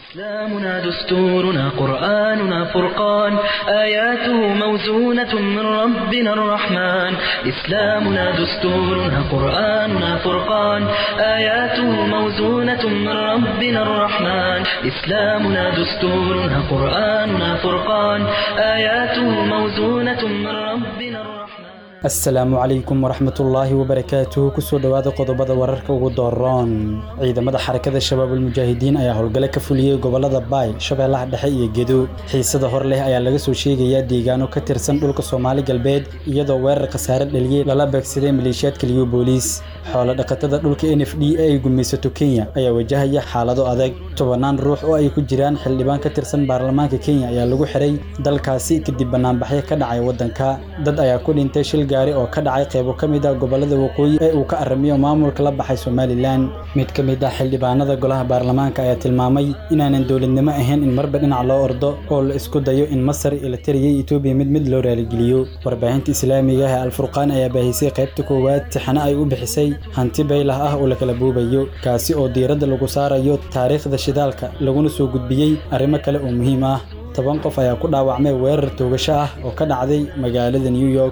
إسلامنا دستورنا قرآننا فرقان آياته موزونة من ربنا الرحمن إسلامنا دستورنا قرآننا فرقان آياته موزونة من ربنا الرحمن إسلامنا دستورنا قرآننا فرقان آياته موزونة من ربنا الرحمن asalaamu calaykum waraxmatullaahi wabarakaatuh kusoo dhowaada qodobada wararka ugu dooroon ciidamada xarakada shabaabulmujaahidiin ayaa howlgale ka fuliyey gobolada baay shabeellaha dhexe iyo gedo xiisada hor leh ayaa laga soo sheegayaa deegaano ka tirsan dhulka soomaali galbeed iyadoo weerar khasaare dhaliyey lala beegsaday maleeshiyaadka liyo booliis xoolo dhaqatada dhulka n f d ee ay gumaysato kenya ayaa wajahaya xaalado adag tobannaan ruux oo ay ku jiraan xildhibaan ka tirsan baarlamaanka kenya ayaa lagu xiray dalkaasi kadib banaanbaxyo ka dhacay waddanka dad ayaa ku dhintay shil gaari oo ka dhacay qaybo ka mid ah gobolada waqooyi ee uu ka aramiyo maamulka la baxay somalilan mid ka mid ah xildhibaanada golaha baarlamaanka ayaa tilmaamay inaanan dowladnimo ahayn in marba dhinac loo ordo oo la isku dayo in masar ilatariyay etoobiya mid mid loo raaligeliyo warbaahinta islaamiga ah ee alfurqaan ayaa baahisay qaybta koowaad tixano ay u bixisay hanti baylah ah oo la kala buubayo kaasi oo diiradda lagu saarayo taariikhda shidaalka laguna soo gudbiyey arrimo kale oo muhiim ah toban qof ayaa ku dhaawacmay weerar toogasho ah oo ka dhacday magaalada new york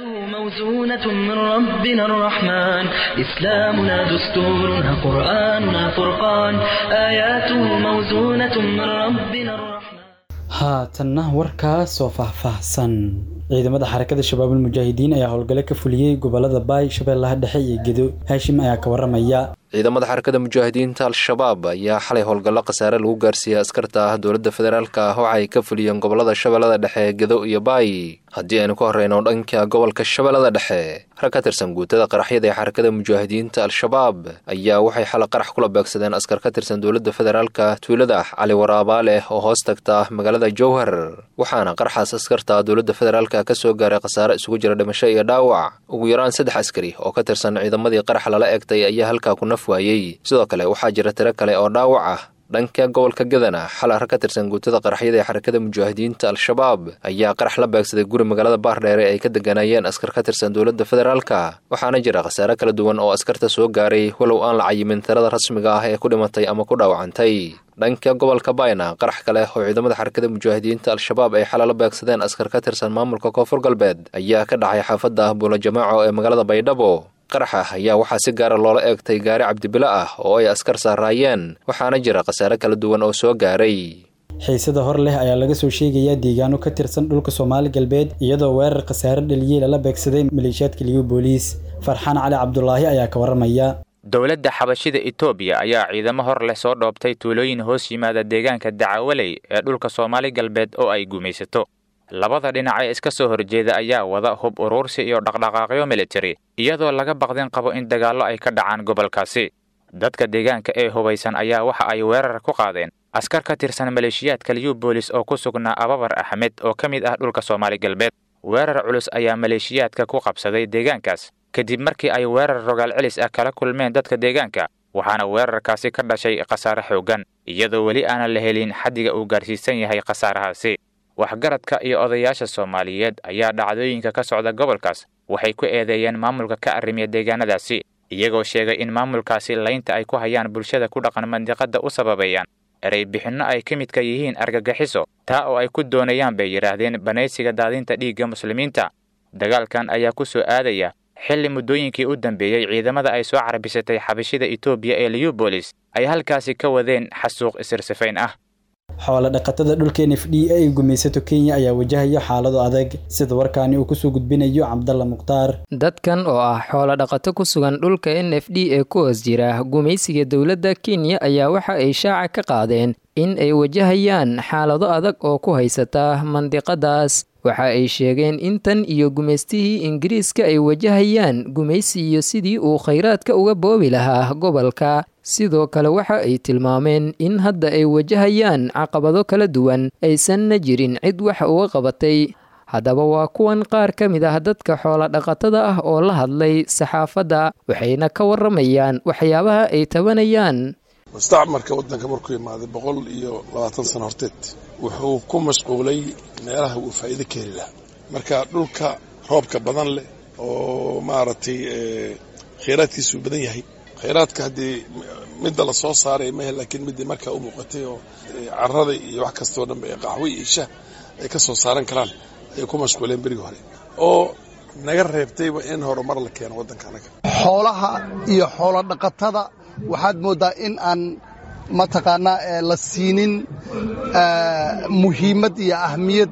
موزونة من ربنا الرحمن إسلامنا دستورنا قرآننا فرقان آياته موزونة من ربنا الرحمن haatanna warkaas oo faahfaahsan ciidamada xarakada shabaabulmujaahidiin ayaa howlgale ka fuliyey gobolada baay shabeellaha dhexe iyo gedo haashim ayaa ka waramaya ciidamada xarakada mujaahidiinta al-shabaab ayaa xalay howlgallo khasaare lagu gaarsiiyey askarta ah dowladda federaalka ah waxa ay ka fuliyeen gobolada shabeellada dhexe gedo iyo baay haddii aynu ka horreyno dhanka gobolka shabeellada dhexe rag ka tirsan guutada qaraxyada ee xarakada mujaahidiinta al-shabaab ayaa waxay xalay qarax kula beegsadeen askar ka tirsan dowladda federaalka tuulada cali waraabaaleh oo hoos tagta magaalada jowhar waxaana qaraxaas askarta dowladda federaalka ka soo gaaray khasaare isugu jira dhimasho iyo dhaawac ugu yaraan saddex askari oo ka tirsan ciidamadii qarax lala egtay ayaa halkaa ku naf waayey sidoo kale waxaa jira tiro kale oo dhaawac ah dhanka gobolka gadana xal ar ka tirsan guutada qaraxyada ee xarakada mujaahidiinta al-shabaab ayaa qarax la beegsaday guri magaalada baardheere ay ka deganayeen askar ka tirsan dowladda federaalka waxaana jira khasaare kala duwan oo askarta soo gaaray walow aan la cayimin tirada rasmiga ah ee ku dhimatay ama ku dhaawacantay dhanka gobolka bayna qarax kale oo ciidamada xarakada mujaahidiinta al-shabaab ay xala la beegsadeen askar ka tirsan maamulka koonfur galbeed ayaa ka dhacay xaafadda buula jamaaco ee magaalada baydhabo qaraxa ayaa waxaa si gaara loola eegtay gaari cabdibilo ah oo ay askar saaraayeen waxaana jira khasaare kala duwan oo soo gaaray xiisada hor leh ayaa laga soo sheegayaa deegaano ka tirsan dhulka soomaali galbeed iyadoo weerar khasaare dhaliyey lala beegsaday maleeshiyaadka liyo booliis farxaan cali cabdulaahi ayaa ka waramaya dowladda xabashida etoobiya ayaa ciidamo hor leh soo dhoobtay tuulooyin hoos yimaada deegaanka dacawaley ee dhulka soomaali galbeed oo ay gumaysato labada dhinac ee iska soo horjeeda ayaa wada hub uruursi iyo dhaqdhaqaaqyo militari iyadoo laga baqdin qabo in dagaallo ay ka dhacaan gobolkaasi dadka deegaanka ee hubaysan ayaa waxa ay weerar ku qaadeen askar ka tirsan maleeshiyaadka liyu boolis oo ku sugnaa ababar axmed oo ka mid ah dhulka soomaali galbeed weerar culus ayaa maleeshiyaadka ku qabsaday deegaankaas kadib markii ay weerar rogaal celis ah kala kulmeen dadka deegaanka waxaana weerarkaasi ka dhashay khasaare xooggan iyadoo weli aanan la helin xaddiga uu gaarsiisan yahay khasaarahaasi waxgaradka iyo odayaasha soomaaliyeed ayaa dhacdooyinka ka socda gobolkaas waxay ku eedeeyeen maamulka ka arrimiya deegaanadaasi iyagoo sheegay in maamulkaasi laynta ay ku hayaan bulshada ku dhaqan mandiqadda u sababeeyaan erey bixinno ay ka midka yihiin argagixiso taa oo ay ku doonayaan bay yidhaahdeen banaysiga daadinta dhiigga muslimiinta dagaalkan ayaa ku soo aadaya xilli muddooyinkii u dambeeyey ciidamada ay soo carbisatay xabashida etoobiya ee liyubolis ay halkaasi ka wadeen xasuuq isirsifayn ah xoolo dhaqatada dhulka n f d ee ay gumaysato kenya ayaa wajahaya xaalado adag sida warkaani uu kusoo gudbinayo cabdalla mukhtaar dadkan oo ah xoolo dhaqato ku sugan dhulka n f d ee ku hoos jira gumaysiga dowladda kenya ayaa waxa ay shaaca ka qaadeen in ay wajahayaan xaalado adag oo ku haysata mandiqadaas waxa ay sheegeen in tan iyo gumaystihii ingiriiska ay wajahayaan gumaysi iyo sidii uu khayraadka uga boobi lahaa gobolka sidoo kale waxa ay tilmaameen in hadda ay wajahayaan caqabado kala duwan aysanna jirin cid wax uga qabatay haddaba waa kuwan qaar ka mid ah dadka xoola dhaqatada ah oo la hadlay saxaafadda waxayna ka waramayaan waxyaabaha ay tabanayaan mustacmarka waddanka markuu imaaday boqol iyo labaatan sano horteed wuxuu ku mashquulay meelaha uu faa'iido ka heli lahaa marka dhulka roobka badan leh oo maaragtay kheyraadkiisuu badan yahay khayraadka haddii midda la soo saaray mahe laakiin middii markaa u muuqatay oo carrada iyo wax kastoo dhanba ee qaxwo iyo shah ay ka soo saaran karaan ayay ku mashquuleen berigii hore oo naga reebtayba in horumar la keeno waddanka anaga xoolaha iyo xoolo dhaqatada waxaad mooddaa in aan mataqaanaa la siinin muhiimad iyo ahmiyad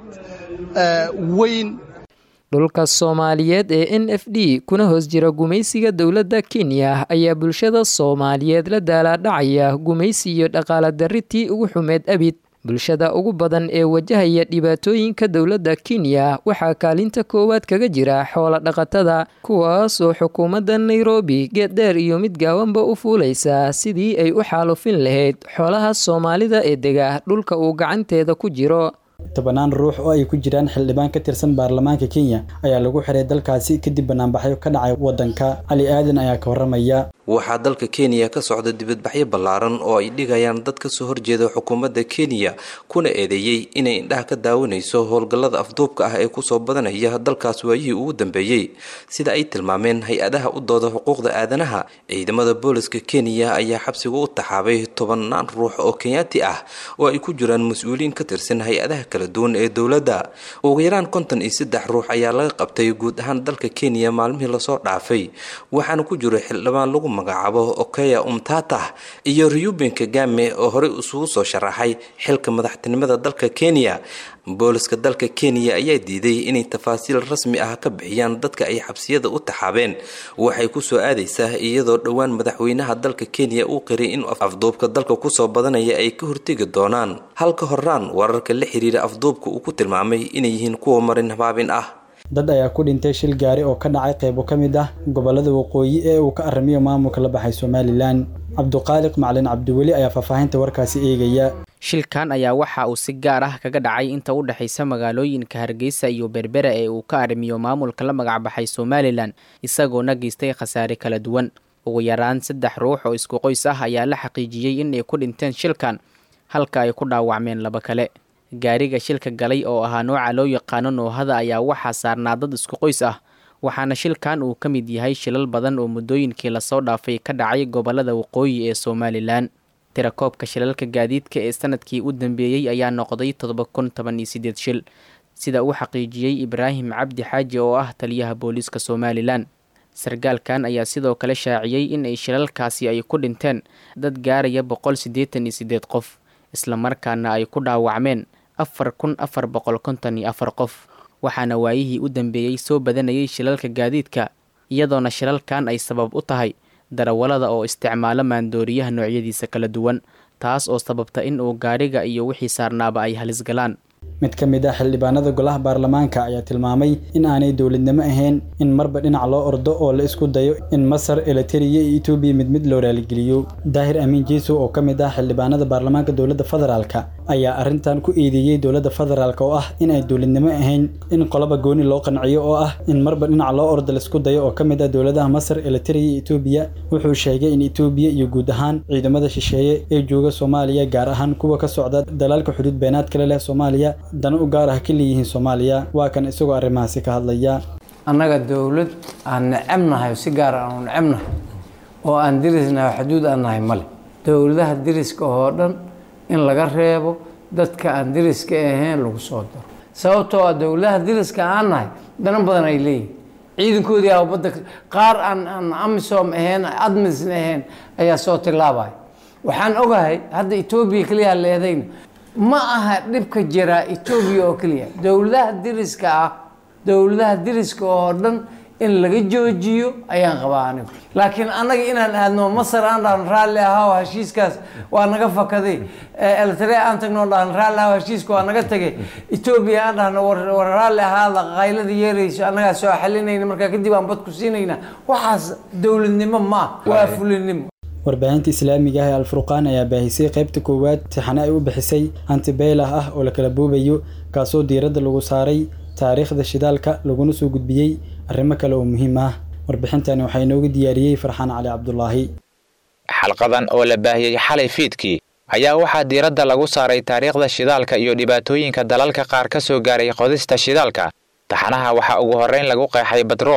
weyn dhulka soomaaliyeed ee n f d kuna hoos jira gumaysiga dowladda kenya ayaa bulshada soomaaliyeed la daalaadhacaya gumaysi iyo dhaqaala darritii ugu xumeed abid bulshada ugu badan ee wajahaya dhibaatooyinka dowladda kenya waxaa kaalinta koowaad kaga jira xoola dhaqatada kuwaas oo xukuumadda nairobi geeddheer iyo mid gaawanba u fuulaysa sidii ay u xaalufin lahayd xoolaha soomaalida ee dega dhulka uu gacanteeda ku jiro tobanaan ruux oo ay ku jiraan xildhibaan ka tirsan baarlamaanka kenya ayaa lagu xiray dalkaasi kadib banaanbaxyo ka dhacay waddanka cali aadan ayaa ka warramaya waxaa dalka kenya ka socda dibadbaxyo ballaaran oo ay dhigayaan dad ka soo horjeeda xukuumadda kenya kuna eedeeyey inay indhaha ka daawanayso howlgallada afduubka ah ee kusoo badanaya dalkaas waayihii ugu dambeeyey sida ay tilmaameen hay-adaha u dooda xuquuqda aadanaha ciidamada booliska kenya ayaa xabsiga u taxaabay tobannaan ruux oo kenyaati ah oo ay ku jiraan mas-uuliyiin ka tirsan hay-adaha kala duwan ee dowladda ugu yaraan konton iyo saddex ruux ayaa laga qabtay guud ahaan dalka kenya maalmihii lasoo dhaafay waxaana ku jiro xildhibaan lagu magacaabo okeya umtatah iyo reuben kagame oo horey isugu soo sharaxay xilka madaxtinimada dalka kenya booliska dalka kenya ayaa diiday inay tafaasiil rasmi ah ka bixiyaan dadka ay xabsiyada u taxaabeen waxay kusoo aadaysaa iyadoo dhowaan madaxweynaha dalka kenya uu qiray in afduubka dalka kusoo badanaya ay ka hortegi doonaan halka horaan wararka la xiriira afduubka uu ku tilmaamay inay yihiin kuwa marin habaabin ah dad ayaa ku dhintay shil gaari oo ka dhacay qaybo ka mid ah gobollada waqooyi ee uu ka arrimiyo maamulka la baxay somalilan cabduqaaliq macalin cabdiweli ayaa faahfaahinta warkaasi eegaya shilkan ayaa waxa uu si gaar ah kaga dhacay inta u dhexaysa magaalooyinka hargeysa iyo berbera ee uu ka arrimiyo maamulka la magacbaxay somalilan isagoona geystay khasaare kala duwan ugu yaraan saddex ruux oo isku qoys ah ayaa la xaqiijiyey inay ku dhinteen shilkan halka ay ku dhaawacmeen laba kale gaariga shilka galay oo ahaa nooca loo yaqaano noohada ayaa waxaa saarnaa dad isku qoys ah waxaana shilkan uu ka mid yahay shilal badan oo muddooyinkii lasoo dhaafay ka dhacay gobollada waqooyi ee somalilan tirakoobka shilalka gaadiidka ee sanadkii u dambeeyey ayaa noqday toddoba kun toban iyo sideed shil sida uu xaqiijiyey ibraahim cabdi xaaji oo ah taliyaha booliiska somalilan sargaalkan ayaa sidoo kale shaaciyey in ay shilalkaasi ay ku dhinteen dad gaaraya boqol siddeetan iyo siddeed qof islamarkaana ay ku dhaawacmeen afar kun afar boqol konton iyo afar qof waxaana waayihii u dambeeyey soo badanayay shilalka gaadiidka iyadoona shilalkan ay sabab u tahay darawallada oo isticmaalo maandooriyaha noocyadiisa kala duwan taas oo sababta in uu gaadhiga iyo wixii saarnaaba ay halis galaan mid ka mid ah xildhibaanada golaha baarlamaanka ayaa tilmaamay in aanay dowladnimo ahayn in marba dhinac loo ordo oo la isku dayo in masar elitariya iyo etoobiya mid mid loo raaligeliyo daahir amiin jeeso oo ka mid ah xildhibaanada baarlamaanka dowladda federaalka ayaa arrintan ku eedeeyey dowladda federaalk oo ah in ay dowladnimo ahayn in qolaba gooni loo qanciyo oo ah in marba dhinac loo ordo laisku dayo oo ka mid ah dowladaha masar elitariya iyo etoobiya wuxuu sheegay in etoobiya iyo guud ahaan ciidamada shisheeye ee jooga soomaaliya gaar ahaan kuwa ka socda dalaalka xuduud beenaad kale leh soomaaliya dana u gaar ah ka leeyihiin soomaaliya waa kan isagoo arrimahaasi ka hadlaya annaga dowlad aan necebnahay si gaar aan u necebnahay oo aan dirisnahay xuduud aan nahay male dowladaha diriska oo dhan in laga reebo dadka aan diriska ahayn lagu soo daro sababtoo ah dowladaha diriska aan nahay dana badan ay leeyihin ciidankoodii a badda qaar aan aan amisom ahayn admisn ahayn ayaa soo tilaabaya waxaan ogahay hadda etoobiya keliya leedayna ma aha dhibka jiraa etoobiya oo keliya dowladaha diriska ah dowladaha diriska oo dhan in laga joojiyo ayaan qabaa anigu laakiin annaga inaan aadno masar aan dhahno raalli ahaa heshiiskaas waa naga fakaday eltare aan tagno dhahno raalli ahaa heshiiska waa naga tagay etoobiya aan dhahno war raalli ahaada qaylada yeerayso annagaa soo xalinayna markaa kadib aan bad ku siinayna waxaas dowladnimo ma ah waa fulinimo warbaahinta islaamiga ah ee alfurqaan ayaa baahisay qaybta koowaad tixane ay u bixisay antibeylah ah oo la kala boobayo kaasoo diiradda lagu saaray taariikhda shidaalka laguna soo gudbiyey arrimo kale oo muhiim ah warbixintani waxaa inooga diyaariyey farxaan cali cabdulaahi xalqadan oo la baahiyey xalay fiidkii ayaa waxaa diiradda lagu saaray taariikhda shidaalka iyo dhibaatooyinka dalalka qaar ka soo gaaray qodista shidaalka taxanaha waxaa ugu horrayn lagu qeexay batrool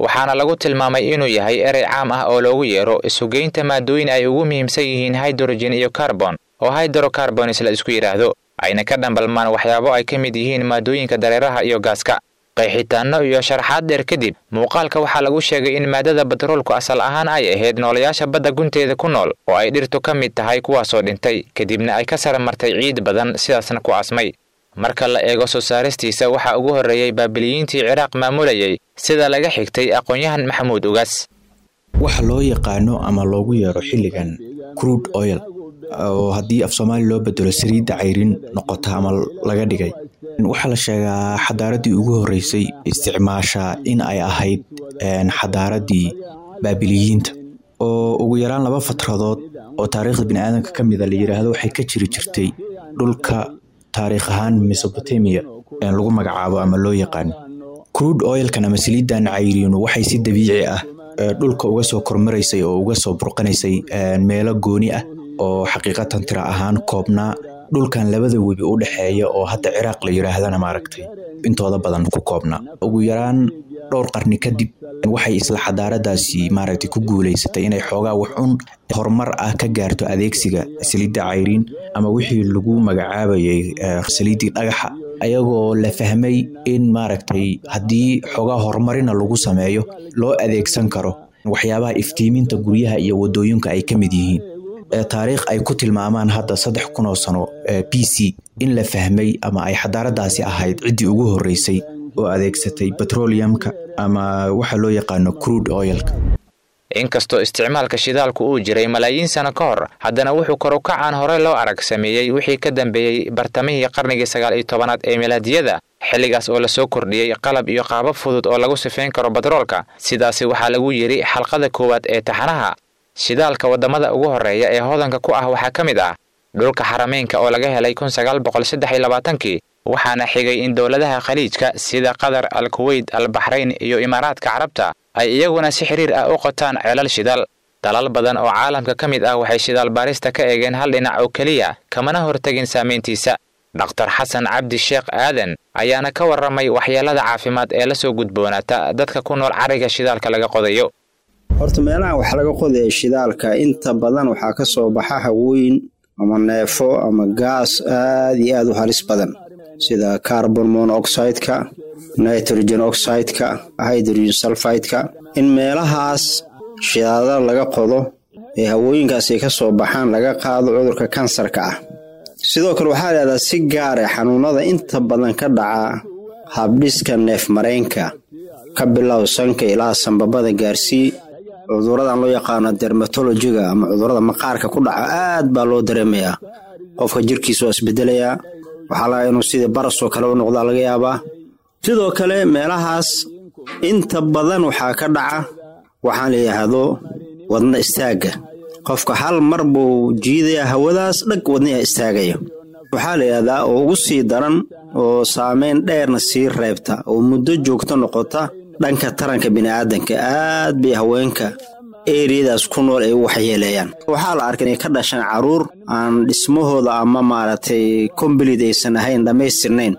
waxaana lagu tilmaamay inuu yahay erey caam ah oo loogu yeero isugeynta maadooyin ay ugu muhiimsan yihiin hydrogen iyo carbon oo hydrocarbonis la isku yidhaahdo ayna ka dhambalmaan waxyaabo ay ka mid yihiin maadooyinka dareeraha iyo gaaska qeexitaanno iyo sharaxaad dheer kadib muuqaalka waxaa lagu sheegay in maadada batroolku asal ahaan ay ahayd noolayaasha badda gunteeda ku nool oo ay dhirtu ka mid tahay kuwaasoo dhintay kadibna ay ka sara martay ciid badan sidaasna ku asmay marka la eego soo saaristiisa waxaa ugu horreeyey baabiliyiintii ciraaq maamulayay sida laga xigtay aqoon-yahan maxamuud ugaas waxa loo yaqaano ama loogu yeero xilligan crude oil oo haddii af soomaali loo bedelo saliidda cayrin noqota ama laga dhigay waxaa la sheegaa xadaaradii ugu horreysay isticmaasha in ay ahayd xadaaradii baabiliyiinta oo ugu yaraan laba fatradood oo taariikhda biniaadanka ka mida la yiraahdo waxay ka jiri jirtay dhulka taariikh ahaan mesobotamia lagu magacaabo ama loo yaqaano crude oilkan ama saliidan cayriinu waxay si dabiici ah dhulka uga soo kormaraysay oo uga soo burqanaysay meelo gooni ah oo xaqiiqatan tira ahaan koobnaa dhulkan labada webi u dhexeeya oo hadda ciraaq la yiraahdana maaragtay intooda badan ku koobnaa ugu yaraan dhowr qarni kadib waxay isla xadaaradaasi maaragtay ku guuleysatay inay xoogaa wax un horumar ah ka gaarto adeegsiga saliidda cayriin ama wixii lagu magacaabayay saliiddii dhagaxa ayagoo la fahmay in maaragtay haddii xoogaa horumarina lagu sameeyo loo adeegsan karo waxyaabaha iftiiminta guryaha iyo wadooyinka ay ka mid yihiin taariikh ay ku tilmaamaan hadda saddex kun oo sano b c in la fahmay ama ay xadaaradaasi ahayd ciddii ugu horreysay oo adeegsatay petroleumka ama waxa loo yaqaano crude oilka inkastoo isticmaalka shidaalku uu jiray malaayiin sano ka hor haddana wuxuu kor u kacaan hore loo arag sameeyey wixii ka dambeeyey bartamihii qarnigii sagaal iyo tobanaad ee milaadiyada xilligaas oo lasoo kordhiyey qalab iyo qaabab fudud oo lagu sifeyn karo batroolka sidaasi waxaa lagu yidhi xalqada koowaad ee taxanaha shidaalka waddamada ugu horreeya ee hodanka ku ah waxaa ka mid ah dhulka xarameynka oo laga helay kun sagaal boqol saddex iyo labaatankii waxaana xigay in dowladaha khaliijka sida qatar al kuweyt al baxrayn iyo imaaraadka carabta ay iyaguna si xiriir ah u qotaan ceelal shidaal dalal badan oo caalamka ka mid ah waxay shidaal baarista ka eegeen hal dhinac oo keliya kamana hortegin saamayntiisa dhakhtar xasan cabdi sheekh aadan ayaana ka warramay waxyeelada caafimaad ee la soo gudboonaata dadka ku nool cariga shidaalka laga qodayo horta meelaha wax laga qodaya shidaalka inta badan waxaa ka soo baxa hawooyin ama neefo ama gaas aad iyo aad u halis badan sida carbon monoxideka nitrogen oxideka hydrogen sulfideka in meelahaas shidaadada laga qodo ee hawooyinkaas ay ka soo baxaan laga qaado cudurka kansarka ah sidoo kale waxaa leedaha si gaare xanuunada inta badan ka dhaca habdhiska neef mareenka ka bilow sanka ilaa sambabada gaarsii cuduradan loo yaqaano dermatologiga ama cudurada maqaarka ku dhaca aad baa loo dareemayaa qofka jirkiisa waa isbedelayaa waxaa laga inuu sidii barasoo kale u noqdaa laga yaabaa sidoo kale meelahaas inta badan waxaa ka dhaca waxaan la yidhaahdo wadna istaagga qofka hal mar buu jiidayaa hawadaas dhag wadnaha istaagaya waxaa la yidhahdaa oo ugu sii daran oo saameyn dheerna sii reebta oo muddo joogto noqota dhanka taranka bini'aadanka aad bay haweenka eriyadaas ku nool ay u waxyeeleeyaan waxaa la arkay inay ka dhashaan caruur aan dhismahooda ama maaragtay kombalid aysan ahayn dhammaystirnayn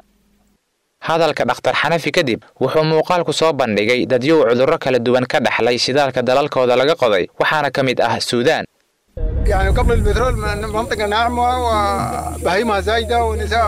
hadalka dhakhtar xanafi kadib wuxuu muuqaalku soo bandhigay dadyow cudurro kala duwan ka dhaxlay shidaalka dalalkooda laga qoday waxaana ka mid ah suudaan يعني قبل البترول منطقة ناعمة وبهيمة زايدة ونساء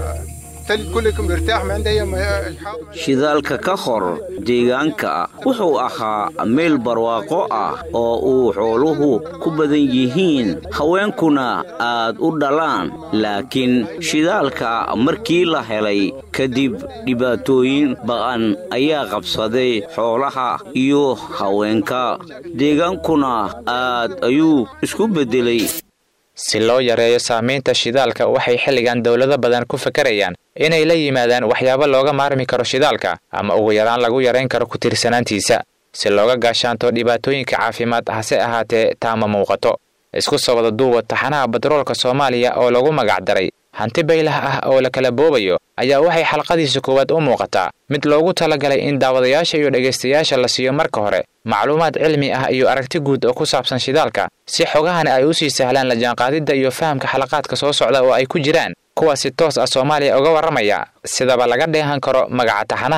تلج كلكم مرتاح ما عنده أي shidaalka ka hor deegaanka wuxuu ahaa meel barwaaqo ah oo uu xooluhu ku badan yihiin haweenkuna aad u dhalaan laakiin shidaalka markii la helay kadib dhibaatooyin ba'an ayaa qabsaday xoolaha iyo haweenka deegaankuna aad ayuu isku beddelay si loo yareeyo saamaynta shidaalka waxay xilligan dowlado badan ku fakarayaan inay la yimaadaan waxyaabo looga maarmi karo shidaalka ama ugu yaraan lagu yarayn karo ku tiirsanaantiisa si looga gaashaanto dhibaatooyinka caafimaad hase ahaatee taama muuqato isku soo wada duuba taxanaha batroolka soomaaliya oo lagu magacdaray hanti baylah ah oo la kala boobayo ayaa waxay xalqadiisa koowaad u muuqataa mid loogu talagalay in daawadayaasha iyo dhegaystayaasha la siiyo marka hore macluumaad cilmi ah iyo aragti guud oo ku saabsan shidaalka si xogahani ay u sii sahlaan la jaanqaadidda iyo fahamka xalaqaadka soo socda oo ay ku jiraan kuwa si toos ah soomaaliya uga warramaya sidaba laga dheehan karo magaca taxanaha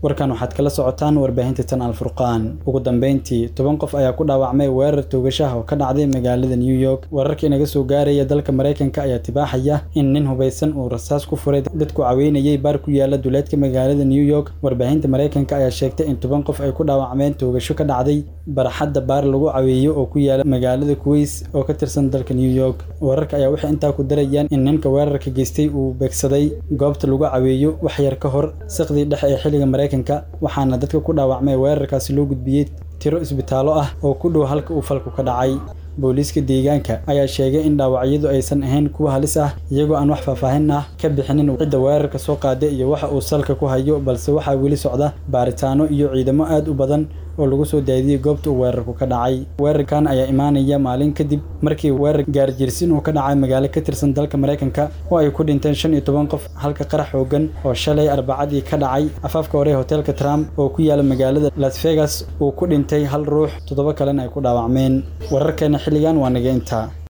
warkan waxaad kala socotaan warbaahinta tan alfurqaan ugu dambeyntii toban qof ayaa ku dhaawacmay weerar toogashaha oo ka dhacday magaalada new york wararka inaga soo gaaraya dalka maraykanka ayaa tibaaxaya in nin hubaysan uu rasaas ku furay dadku caweynayay baar ku yaala duleedka magaalada new york warbaahinta maraykanka ayaa sheegtay in toban qof ay ku dhaawacmeen toogasho ka dhacday barxadda baar lagu caweeyo oo ku yaala magaalada kuweys oo ka tirsan dalka new york wararka ayaa waxay intaa ku darayaan in ninka weerarka geystay uu beegsaday goobta lagu caweeyo wax yar ka hor siqdii dhexe ee xilliga maraykanka waxaana dadka ku dhaawacmay weerarkaasi loo gudbiyey tiro isbitaallo ah oo ku dhow halka uu falku ka dhacay booliiska deegaanka ayaa sheegay in dhaawacyadu aysan ahayn kuwa halis ah iyagoo aan wax faahfaahin ah ka bixinin cidda weerarka soo qaada iyo waxa uu salka ku hayo balse waxaa weli socda baaritaano iyo ciidamo aad u badan oo lagu soo daadiyey goobta uu weerarku ka dhacay weerarkan ayaa imaanaya maalin kadib markii weerar gaarjiirsin uu ka dhacay magaalo ka tirsan dalka maraykanka oo ay ku dhinteen shan iyo toban qof halka qarax xoogan oo shalay arbacadii ka dhacay afaafka hore hoteelka trump oo ku yaala magaalada las vegas uu ku dhintay hal ruux toddoba kalena ay ku dhaawacmeen wararkeena xilligan waa naga intaa